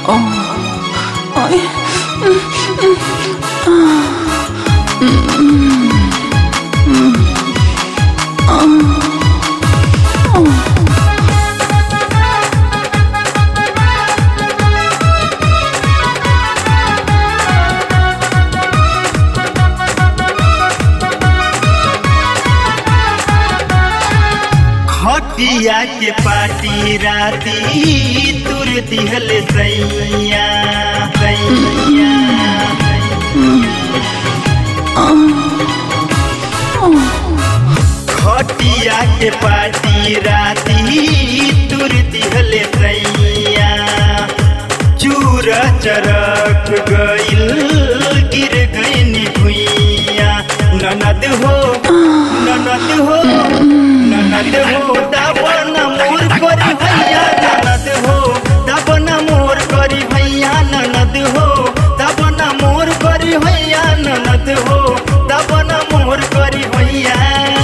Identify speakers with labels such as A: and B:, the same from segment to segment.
A: खटिया के पाटी राती तुर दिहल सैया सैया खटिया के पाटी राती तुर दिहल सैया चूर चरक गइल गिर गइनी भुइया ननद हो ननद हो ननद हो दावन मोर करी भैया ननद हो दावन मोर करी भैया ननद हो दावन मोर करी भैया ननद हो दावन मोर करी भैया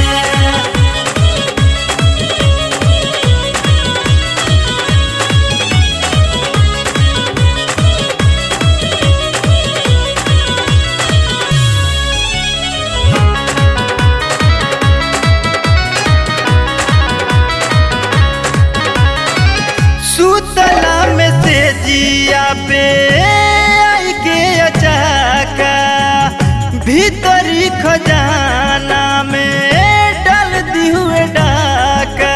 A: सुतला में से जिया पे आई के अचाका भीतरी खजाना में डाल दी हुए डाका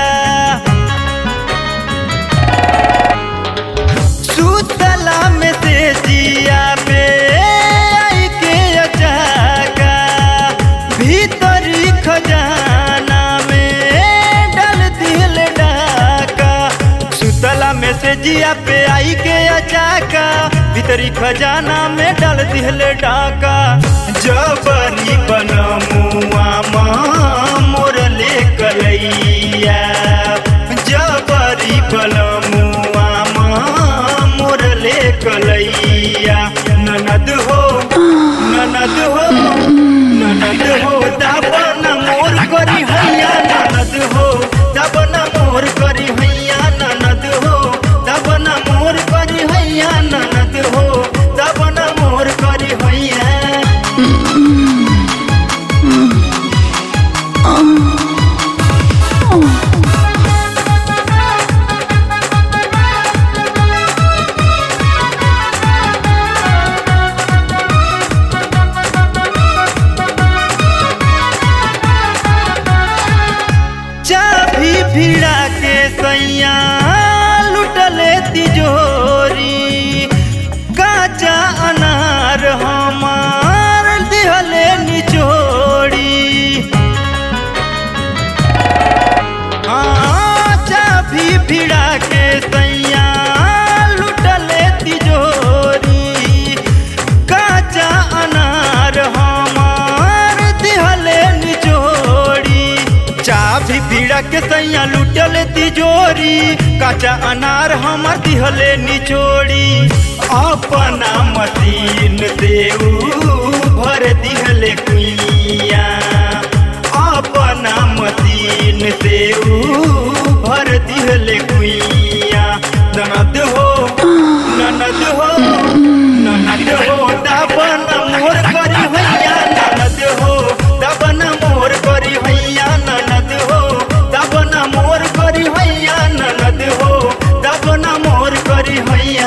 A: सुतला में से जिया पे आई के अचाका भीतरी खजाना में डाल दिल डाका सुतला में से जिया पे आई के अचाका भीतरी खजाना में डाल दिल डाका जबरी बनमुआ मोर ले कलैया जबरी बनमुआ मोर ले कलैया ननद हो ननद हो ननद हो दावन मोर करी हैया ननद हो दावन मोर करी हैया ननद हो दावन मोर करी हैया ननद हो दावन मोर करी हैया चाभी भिड़ा के सैया लुटले तिजोरी काचा अनार हमार दिहले निचोड़ी हाँ, चाभी भिड़ा के सैया लुटले तिजोरी काचा अनार हमार दिहले निचोड़ी चाभी भिड़ा के सैया लुटले तिजोरी काचा अनार हमार दिहले निचोड़ी अपना मशीन देऊ भर दिहले कुइया अपना मशीन देऊ भर दिहले कुइया ननद हो ननद हो ननद हो दाबन मोर करी भैया ननद हो दाबन मोर करी भैया ननद हो दाबन मोर करी भैया ननद हो दाबन मोर करी भैया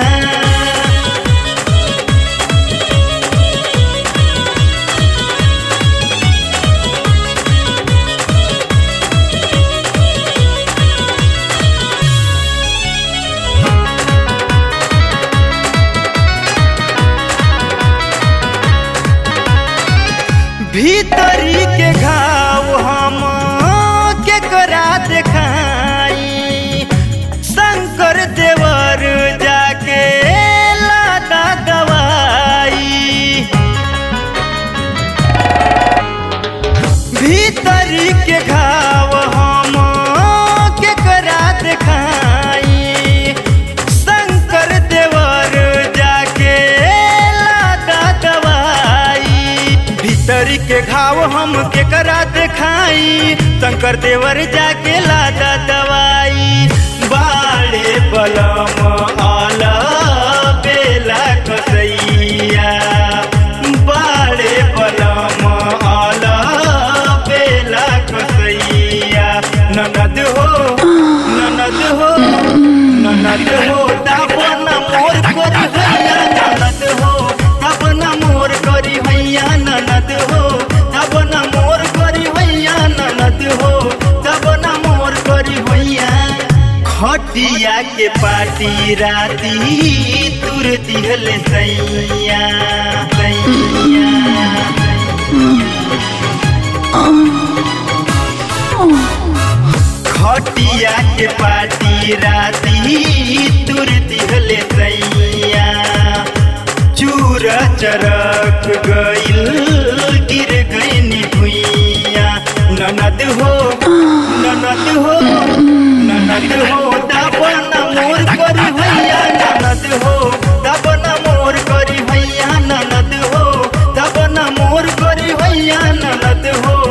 A: भीतरी के घाव हम के करा देखाई शंकर देवर जाके लादा दवाई भीतरी के घाव हम के करा देखाई शंकर देवर जाके लादा दवाई भीतरी के घाव हम के करा देखाई शंकर देवर जाके लादा दवाई बाड़े बलम आला पाटी राती तुर दिहल सैया सैया खटिया के पाटी राती तुर दिहल सैया चूर चरक गइल गिर गइनी भुइया ननद हो ननद हो ननद हो दाबन मोर करी भैया ननद हो दाबन मोर करी भैया ननद हो दाबन मोर करी भैया ननद हो